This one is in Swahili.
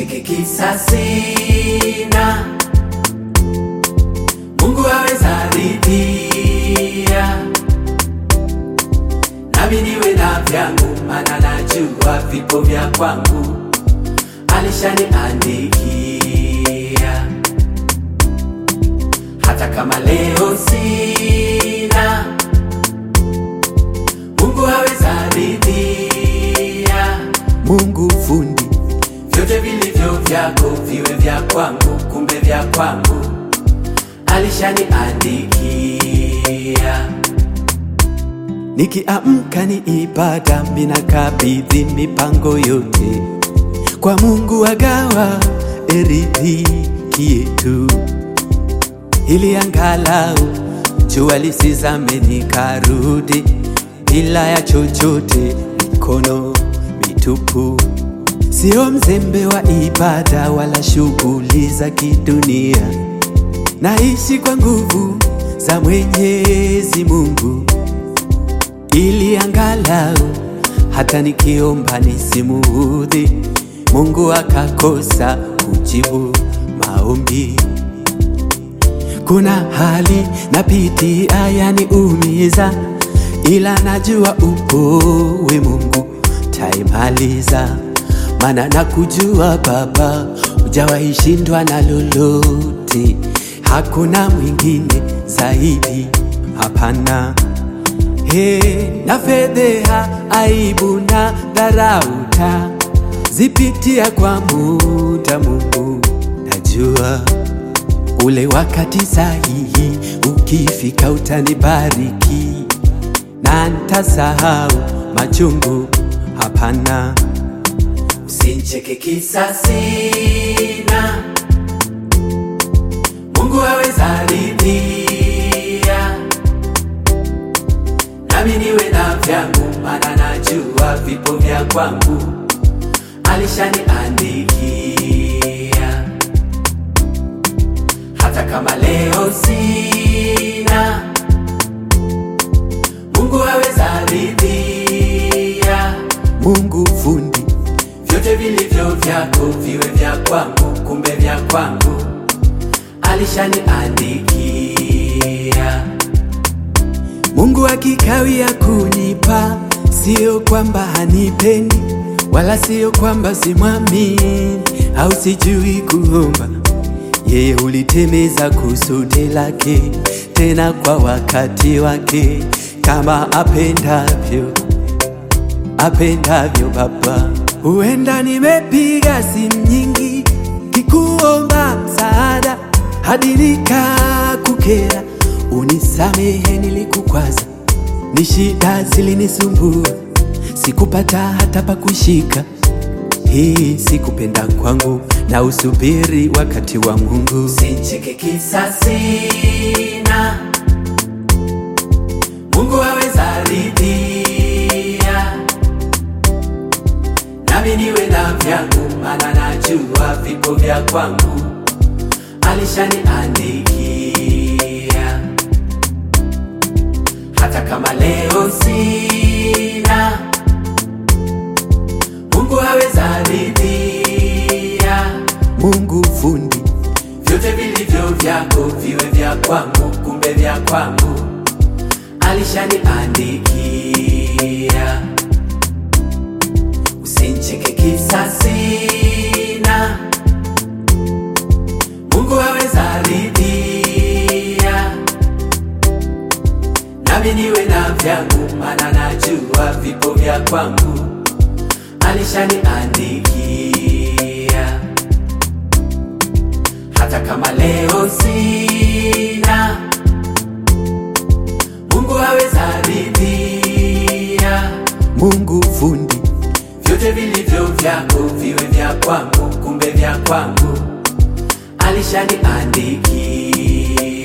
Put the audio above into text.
Usincheke kisa sina, Mungu aweza ridhia, nami niwe na vyangu, maana najua vipo vya kwangu alishaniandikia. Hata kama leo sina, Mungu aweza ridhia, Mungu fundi, vyote vilivyo vyako viwe vya kwangu, kumbe vya kwangu alishaniandikia. nikiamka ni ibada, minakabidhi mipango yote kwa Mungu, agawa eridhiki yetu, ili angalau jua lisizame nikarudi bila ya chochote, mikono mitupu. Sio mzembe wa ibada wala shughuli za kidunia, naishi kwa nguvu za Mwenyezi Mungu ili angalau hata nikiomba nisimuudhi Mungu akakosa kujibu maombi. Kuna hali napitia yaniumiza, ila najua upo we Mungu taimaliza, maana nakujua Baba, hujawahi shindwa na lolote, hakuna mwingine zaidi, hapana. He, na fedheha, aibu na dharauta zipitia kwa muda, Mungu najua ule wakati sahihi ukifika utanibariki na ntasahau machungu, hapana. Usincheke kisa sina, Mungu aweza ridhia, nami niwe na vyangu, maana najua vipo vya kwangu alishaniandikia. Hata kama leo sina, Mungu aweza ridhia Mungu fundi, vyote vilivyo vyako viwe vya kwangu, kumbe vya kwangu alishaniandikia. Mungu akikawia kunipa, sio kwamba hanipendi, wala sio kwamba simwamini au sijui kuomba. Yeye hulitimiza kusudi lake, tena kwa wakati wake, kama apendavyo apendavyo Baba. Huenda nimepiga simu nyingi kikuomba msaada hadi nikakukera, unisamehe nilikukwaza, ni shida zilinisumbua, sikupata hata pa kushika. Hii sikupenda kwangu, na usubiri wakati wa Mungu. Usincheke kisa sina, Mungu aweza ridhia, nami niwe na vyangu, maana najua vipo vya kwangu alishaniandikia. Hata kama leo sina, Mungu aweza ridhia Mungu fundi, vyote vilivyo vyako viwe vya kwangu, kumbe vya kwangu alishaniandikia. Usincheke kisa sina, Mungu aweza ridhia, nami niwe na vyangu, maana najua vipo vya kwangu alishaniandikia. Hata kama leo sina, Mungu aweza ridhia, Mungu fundi, vyote vilivyo vyako viwe vya kwangu, kumbe vya kwangu alishaniandikia.